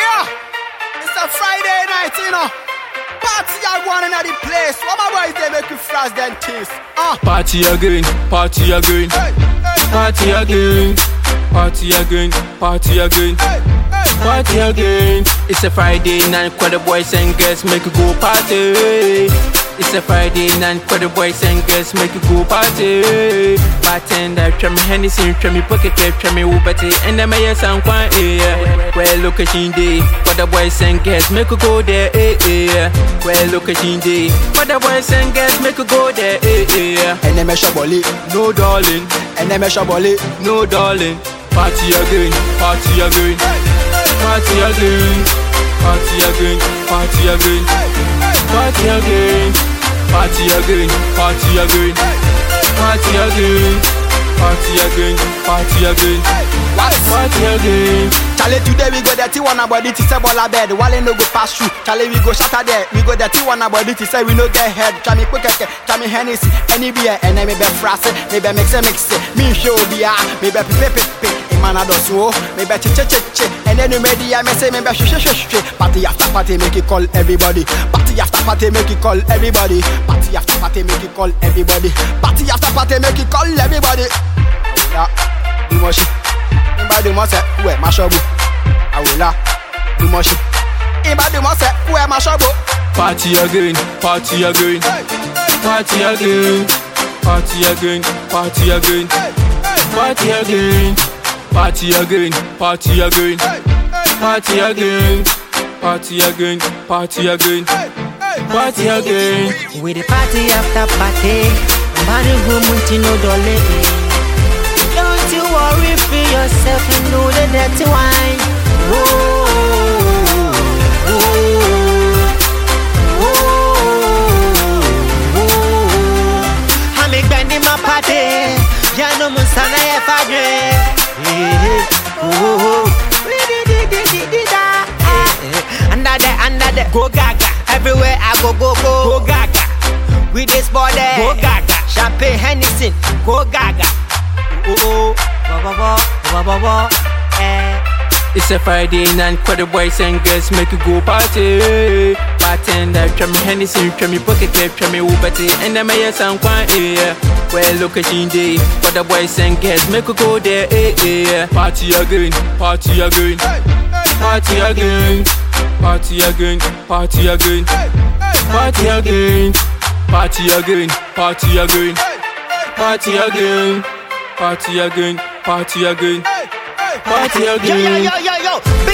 Yeah, it's a Friday night, you know. Party are going in the place. What my boys they make you flash them teeth. Uh. Party again, party again, Hey, hey, party again, party again, party again, hey, hey. party again. It's a Friday night, for the boys and girls make you go party. It's a Friday night, for the boys and girls make you go party. Bartender, try me Hennessy, try me pocket cap, try me Uber tea, and then my sound quite yeah. Where location day, for the boys and girls make you go there, eh, eh. Where location day, for the boys and girls make you go there, eh, eh. And then measure bully, No darling, and then measure bully. no darling. Party again, party again, party again, party again, party again, party again, party again, party again, party again, party again, party again, What? party again. Charlie, today we go dirty one body to say ball a bed. Wale no go pass through. Charlie, we go shatter there. We go dirty one body to say we no get head. Try me quick, try me Hennessy, any beer, and then me be frasse, me be mix it, mix it. Me show beer, me be pipe, pipe, pipe. Man, I do so, me be chi chi chi chi. And then you me I me say me be sh sh sh sh. Party after party, make it call everybody. Party after party, make it call everybody. Party after party, make it call everybody. Party after party, make it call everybody. Yeah, do more shit. Ìbàdí mọ̀ sẹ́, kú ẹ̀ máa ṣọ́bù. Àwòlá, dùmọ̀ ṣe. Ìbàdí mọ̀ sẹ́, kú ẹ̀ máa ṣọ́bù. Party again, party again, party again, party again, party again, party again, party again, party again, party again, party again, party again, party again. We the party after party. Body room with no dolly. Don't you worry for yourself and know the dirty wine. Whoa, whoa, whoa. I'm bending my party. Ya no me sana ya fadre. Under there, under there, go gaga. Everywhere I go, go, go, go gaga. With this body, go gaga. Champagne Hennessy, go gaga. Oh, oh, oh, bo, bo, bo, bo, bo, bo, eh. It's a Friday night, for the boys and girls make you go party. Bartender, try me Hennessy, try me pocket cap, try me Uber tea, and then my sound quite yeah. Where location day, for the boys and girls make you go there, eh, eh. Party again, party again, party again, party again, party again, party again, party again, party again, party again, party again, party again, party Yo, yo, again. yo, yo, yo.